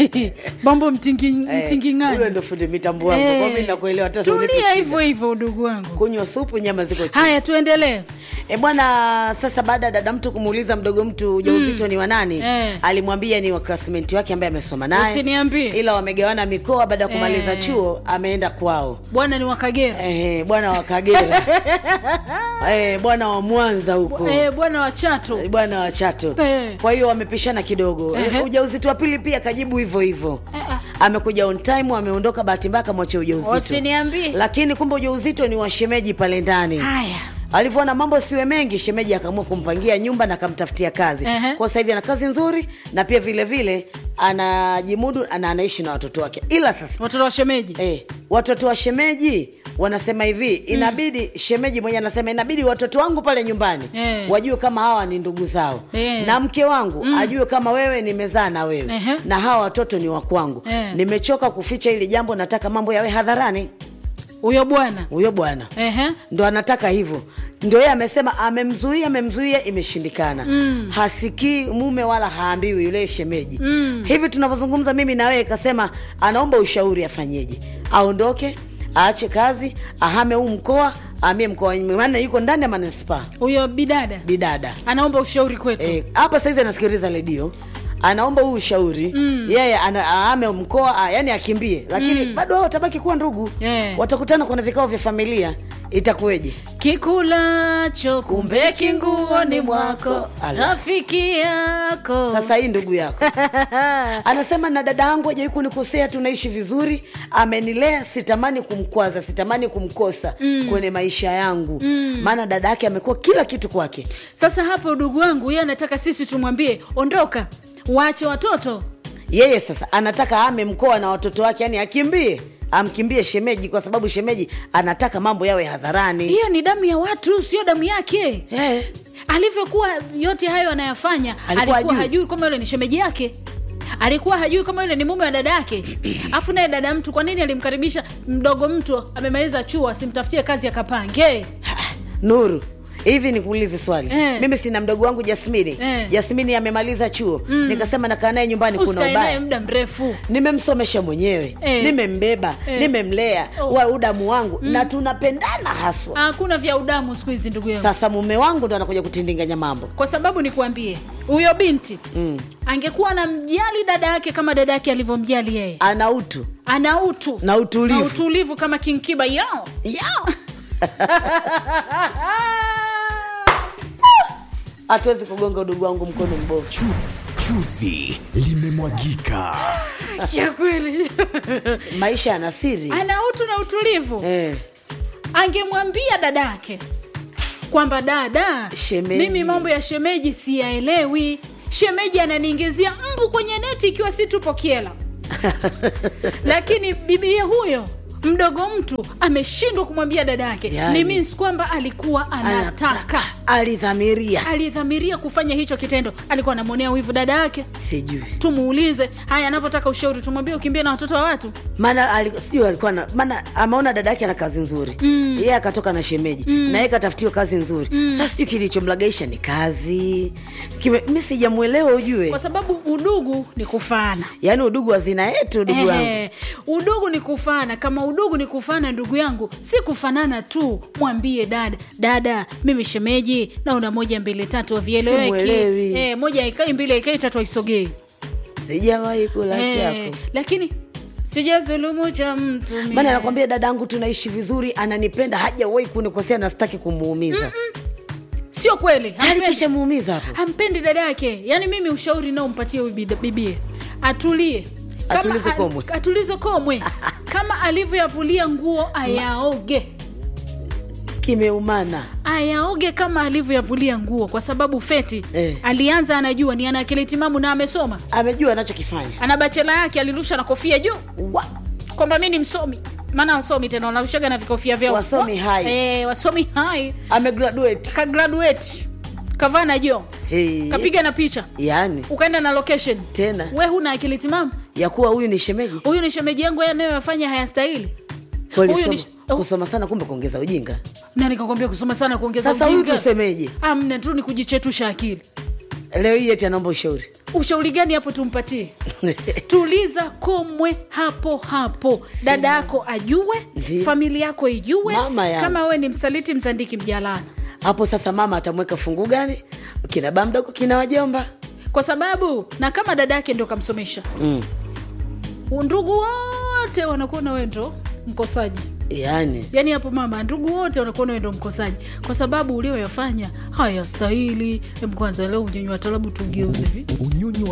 mambo mtingi, Eh, mtinging'ani huyo ndo fundi mitambo wangu kwa mimi nakuelewa hata unipe tulia shida. hivyo hivyo udugu wangu kunywa supu nyama ziko chini haya tuendelee E bwana, sasa baada ya dada mtu kumuuliza mdogo mtu ujauzito ni wa nani, Eh. alimwambia ni wa classmate wake ambaye amesoma naye, Usiniambie. ila wamegawana mikoa. Baada ya kumaliza Eh. chuo ameenda kwao. bwana ni wakagera Eh, bwana wa Kagera eh, bwana wa Mwanza huko eh, bwana wa chato Eh, bwana wa Chato. Eh. Kwa hiyo wamepishana kidogo. Ehe. Eh, Ujauzito wa pili pia kajibu hivyo hivyo. Eh, ah. Amekuja on time, ameondoka, bahati mbaya akamwachia ujauzito. Usiniambie. Lakini kumbe ujauzito ni wa shemeji pale ndani. haya alivyoona mambo siwe mengi shemeji akaamua kumpangia nyumba na akamtafutia kazi Ehe. kwa sasa hivi ana kazi nzuri na pia vile vile anajimudu na anaishi na watoto wake ila sasa watoto wa shemeji eh, watoto wa shemeji wanasema hivi inabidi shemeji mwenye anasema inabidi watoto wangu pale nyumbani Eh. wajue kama hawa ni ndugu zao Eh. na mke wangu ajue kama wewe nimezaa na wewe Ehe. na hawa watoto ni wakwangu Eh. nimechoka kuficha hili jambo nataka mambo yawe hadharani huyo bwana huyo bwana Ehe. ndo anataka hivyo ndo yeye amesema amemzuia amemzuia imeshindikana mm. hasikii mume wala haambiwi yule shemeji mm. hivi tunavyozungumza mimi na wewe kasema anaomba ushauri afanyeje aondoke aache kazi ahame huu mkoa ahamie mkoa wenyewe, maana yuko ndani ya manispaa huyo bidada bidada anaomba ushauri kwetu Eh, hapa saizi anasikiliza redio anaomba huu ushauri mm. yeye ana- aame mkoa a- yani akimbie lakini mm. bado wao watabaki kuwa ndugu Eh. watakutana kwenye vikao vya familia itakuweje kikulacho kumbe kinguoni mwako Ala. rafiki yako sasa hii ndugu yako anasema na dada yangu hajawai kunikosea tunaishi vizuri amenilea sitamani kumkwaza sitamani kumkosa mm. kwenye maisha yangu maana dada yake amekuwa kila kitu kwake sasa hapo udugu wangu yeye anataka sisi tumwambie ondoka waache watoto yeye sasa anataka ame mkoa na watoto wake yani akimbie amkimbie shemeji kwa sababu shemeji anataka mambo yawe hadharani hiyo ni damu ya watu sio damu yake eh. alivyokuwa yote hayo anayafanya Alikuwa alikuwa, hajui. hajui kama yule ni shemeji yake alikuwa hajui kama yule ni mume wa dada yake afu naye dada mtu kwa nini alimkaribisha mdogo mtu amemaliza chuo asimtafutie kazi akapange nuru hivi nikuulize swali Eh. mimi sina mdogo wangu jasmini Eh. jasmini amemaliza chuo nikasema nakaa naye nyumbani kuna usikae naye ubaya muda mrefu nimemsomesha mwenyewe Eh. nimembeba Eh. nimemlea Oh. wa udamu wangu na tunapendana haswa hakuna vya udamu siku hizi ndugu yangu sasa mume wangu ndo anakuja kutindinganya mambo kwa sababu nikuambie huyo binti mm. angekuwa anamjali dada yake kama dada yake alivyomjali yeye ana utu ana utu na utulivu na utulivu kama kinkiba yao Yao. hatuwezi kugonga udugu wangu mkono mbovu Chu, chuzi limemwagika. ya kweli maisha yana siri ana utu na utulivu eh. angemwambia dada yake kwamba dada Shemeji. mimi mambo ya shemeji siyaelewi shemeji ananiingizia mbu kwenye neti ikiwa si tupo kiela lakini bibie huyo mdogo mtu ameshindwa kumwambia dada yake Yani. ni means kwamba alikuwa anataka alidhamiria alidhamiria kufanya hicho kitendo alikuwa anamwonea wivu dada yake sijui tumuulize haya anavyotaka ushauri tumwambie ukimbie na watoto wa watu maana ali- sijui alikuwa na maana ameona dada yake ana kazi nzuri mm. yeye akatoka na shemeji mm. na yeye katafutiwa kazi nzuri mm. sasa sijui kilichomlagaisha ni kazi Kime- mi sijamwelewa ujue kwa sababu udugu ni kufaana yaani udugu wa zina yetu udugu wangu Ehe, udugu ni kufana kama udugu ni kufana ndugu yangu si kufanana tu mwambie dada dada mimi shemeji naona moja mbili tatu havieleweki Simuelewi. eh, moja haikai mbili haikai tatu haisogei sijawahi kula eh, chako lakini sijazulumu cha mtu mie. maana anakwambia dadangu tunaishi vizuri ananipenda hajawahi kunikosea na sitaki kumuumiza sio kweli tayari hampendi, kisha muumiza hapo hampendi dada yake yaani mimi ushauri nao mpatie huyu bida- bibie atulie Kama Atulize a- komwe. atulize komwe kama alivyoyavulia nguo ayaoge kimeumana ayaoge kama alivyoyavulia nguo kwa sababu feti Eh. alianza anajua ni ana akili timamu na amesoma amejua anachokifanya ana bachela yake alirusha na kofia juu Wa- kwamba mi ni msomi maana wasomi tena wanarushaga na vikofia vyao Wasomi hai. eh, wasomi hai amegraduate ka graduate kavaa na jo hey. kapiga na picha yaani ukaenda na location tena we huna akili timamu ya kuwa huyu ni shemeji huyu ni shemeji yangu yeye anayoyafanya hayastahili Kweli Huyu soma- ni- oh. kusoma sana kumbe kuongeza ujinga na nikakwambia kusoma sana kuongeza sasa huyu ujinga. tusemeje amna tu ni kujichetusha akili leo hii eti anaomba ushauri ushauri gani hapo tumpatie tuliza komwe hapo hapo dada yako ajue Ndiyo. familia yako ijue Mama yangu. kama wewe ni msaliti mzandiki mjalana hapo sasa mama atamweka fungu gani kina baa mdogo kina wajomba kwa sababu na kama dada yake ndo kamsomesha mm. ndugu wote wanakuona wewe ndo mkosaji yaani yaani hapo mama ndugu wote wanakuona wewe ndo mkosaji kwa sababu ulioyafanya hayastahili Hebu kwanza leo unyonywa talabu tugeuze hivi unyonyi